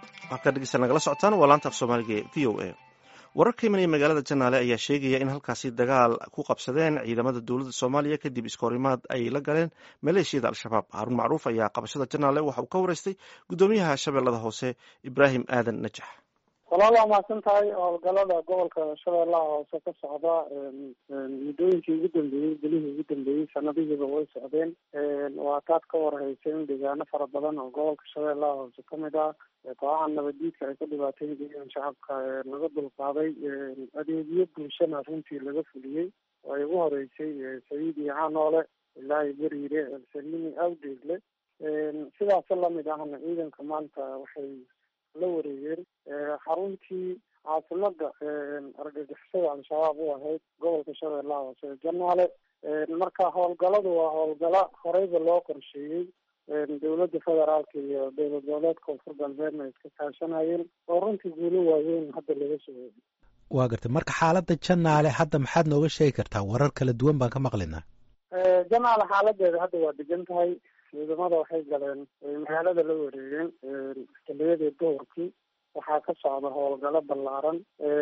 halkaa dhegeysta nagala socotaan waa laanta af soomaaliga ee v o a warar ka imanaya magaalada janaale ayaa sheegaya in halkaasi dagaal ku qabsadeen ciidamada dowladda soomaaliya kadib iskahorimaad ay la galeen maleeshiyada al-shabaab haarun macruuf ayaa qabashada janaale waxa uu ka wareystay guddoomiyaha shabeellada hoose ibraahim aadan najax walaal waa mahadsan tahay howlgalada gobolka shabeellaha hoose ka socda muddooyinkii ugu dambeeyey belihii ugu dambeeyey sanadihiiba way socdeen waa taad ka warhaysay in deegaano fara badan oo gobolka shabeellaha hoose kamid ah kooxaha nabadiidka ay ku dhibaateyn jireen shacabka laga dulqaaday adeegyo bulshana runtii laga fuliyey oo ay ugu horeysay sayiid iyo canoole ilaahi beriire elsaliini awdeegle sidaas lamid ahna ciidanka maanta waxay la wareegeen xaruntii caasimada argagixisada al-shabaab u ahayd gobolka shabeellaha hoose ee janaale marka howlgaladu waa howlgalo horeyba loo qorsheeyey dowladda federaalka iyo dowlad goboleedka koonfur galbeedna iska kaashanayeen oo runtii guulo waaweyn hadda laga soo waa gartay marka xaaladda janaale hadda maxaad nooga sheegi kartaa warar kala duwan baan ka maqlinaa janaale xaaladeeda hadda waa degan tahay ciidamada waxay galeen magaalada la wareegeen xiliyadii duhurkii waxaa ka socda howlgalo ballaaran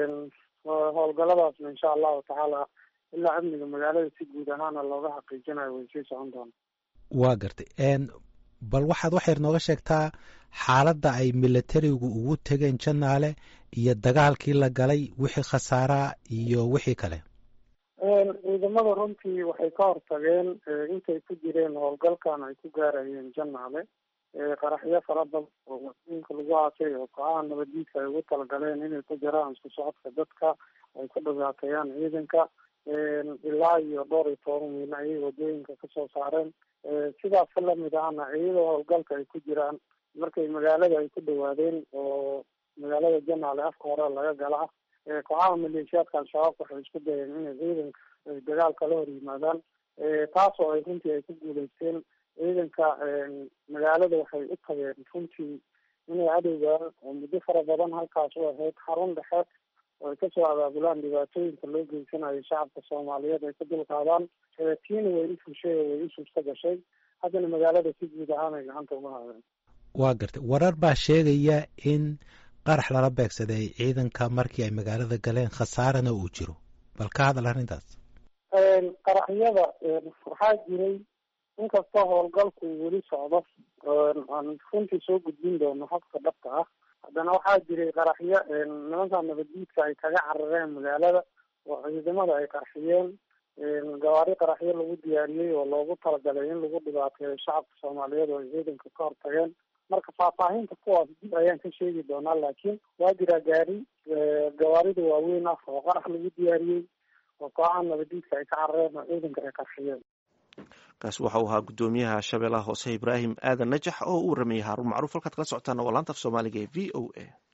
howlgaladaasna insha allahu tacaala ilaa amniga magaalada si guud ahaana looga xaqiijinayo way sii socon doona waa gartay bal waxaad waxayr nooga sheegtaa xaaladda ay militarigu ugu tegeen janaale iyo dagaalkii la galay wixii khasaaraa iyo wixii kale ciidamada runtii waxay ka hortageen intay ku jireen howlgalkan ay ku gaarayeen janaale qaraxyo fara badan oo wadooyinka lagu aasay oo kooxaha nabadiidka ay ugu talagaleen inay ku jiraan isku socodka dadka ay ku dhibaateeyaan ciidanka ilaa iyo dhowr iyo toban miil ayay wadooyinka kasoo saareen sidaas lamid ahna iyadoo howlgalka ay ku jiraan markay magaalada ay ku dhawaadeen oo magaalada janaale afka hore laga gala kooxaha maleeshiyaadka al-shabaab waxay isku dayeen inay ciidanka ay dagaalka la hor yimaadaan taas oo ay runtii ay ku guuleysteen ciidanka magaalada waxay u tageen runtii inay cadowgaan oo muddo fara badan halkaas u ahayd xarun dhexe oo ay kasoo abaabulaan dhibaatooyinka loo geysanayo shacabka soomaaliyeed ay ka dulqaadaan tiina way u fushay oo way u suurta gashay haddana magaalada si guud ahaan ay gacanta uga haadeen waa gartay warar baa sheegaya in qarax lala beegsaday ciidanka markii ay magaalada galeen khasaarana uu jiro bal ka hadal arrintaas qaraxyada waxaa jiray inkastoo howlgalku weli socdo aan runtii soo gudbin doono habka dhabka ah haddana waxaa jiray qaraxyo nimanka nabadiidka ay kaga carareen magaalada oo ciidamada ay qarxiyeen gawaari qaraxyo lagu diyaariyey oo loogu talagalay in lagu dhibaateeyo shacabka soomaaliyeed oo ay ciidanka ka hortageen marka faahfaahinta kuwaas dib ayaan ka sheegi doonaa laakiin waa jiraa gaari gawaarida waaweyn ah oo qarax lagu diyaariyey oo kooxaha nabadiidka ay ka carareen oo ciidanka ay qarxiyeen kaasi waxa uu ahaa guddoomiyaha shabeellaha hoose ibraahim aadan najax oo u waramayay haarun macruuf halkaad kala socotaana waa laanta af soomaaliga ee v o a